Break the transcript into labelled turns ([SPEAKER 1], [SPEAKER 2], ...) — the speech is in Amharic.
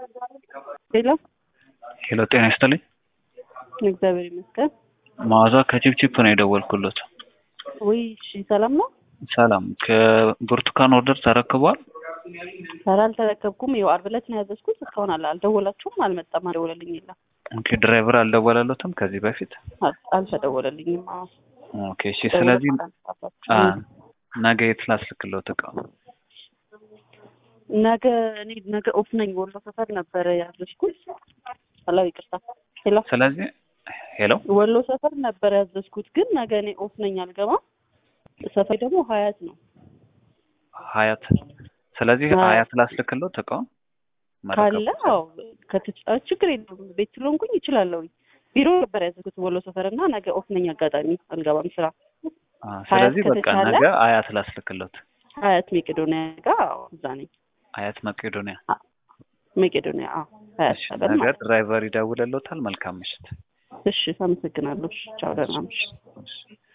[SPEAKER 1] ሄሎ
[SPEAKER 2] ሄሎ ጤና ይስጥልኝ።
[SPEAKER 1] እግዚአብሔር ይመስገን።
[SPEAKER 2] መዓዛ ከቺፕቺፕ ነው የደወልኩለት።
[SPEAKER 1] ውይ እሺ፣ ሰላም ነው?
[SPEAKER 2] ሰላም። ከብርቱካን ኦርደር ተረክቧል?
[SPEAKER 1] ኧረ አልተረከብኩም። ይኸው ዓርብ ዕለት ነው ያዘዝኩት። እስካሁን አለ አልደወላችሁም? አልመጣም። አልደወለልኝ የለም።
[SPEAKER 2] ኦኬ ድራይቨር አልደወላለትም ከዚህ በፊት?
[SPEAKER 1] አል- አልተደወለልኝም። አዎ
[SPEAKER 2] ኦኬ እሺ። ስለዚህ
[SPEAKER 1] ደውለህ
[SPEAKER 2] አ ነገ የት ላስልክለት እቃ?
[SPEAKER 1] ነገ እኔ ነገ ኦፍ ነኝ። ወሎ ሰፈር ነበረ ያዘዝኩት። ሄሎ ይቅርታ። ሄሎ
[SPEAKER 2] ስለዚህ ሄሎ
[SPEAKER 1] ወሎ ሰፈር ነበረ ያዘዝኩት፣ ግን ነገ እኔ ኦፍ ነኝ አልገባም። ሰፈር ደግሞ ሀያት ነው።
[SPEAKER 2] ሀያት። ስለዚህ
[SPEAKER 1] ሀያት።
[SPEAKER 2] ሀያት ላስልክለት እቃውን
[SPEAKER 1] ካለ አዎ ከትች- አ፣ ችግር የለውም። ቤት ስለሆንኩኝ ይችላለሁ። ቢሮ ነበር ያዘዝኩት ወሎ ሰፈር እና ነገ ኦፍ ነኝ። አጋጣሚ አልገባም ስራ።
[SPEAKER 2] አ፣ ስለዚህ
[SPEAKER 1] ሀያት
[SPEAKER 2] በቃ
[SPEAKER 1] ከተቻለ-
[SPEAKER 2] ነገ ሀያት ላስልክለት።
[SPEAKER 1] ሀያት ሜቄዶኒያ ጋር አዎ፣ እዛ ነኝ።
[SPEAKER 2] ሀያት መቄዶንያ።
[SPEAKER 1] ሜቄዶኒያ አዎ፣ ሀያት
[SPEAKER 2] እሺ
[SPEAKER 1] ሰፈር
[SPEAKER 2] ነገ
[SPEAKER 1] ማለት ነው።
[SPEAKER 2] ድራይቨር ይደውልለታል። መልካም ምሽት።
[SPEAKER 1] እሺ፣ አመሰግናለሁ። እሺ፣ ቻው፣ ደህና ምሽት።
[SPEAKER 2] እሺ።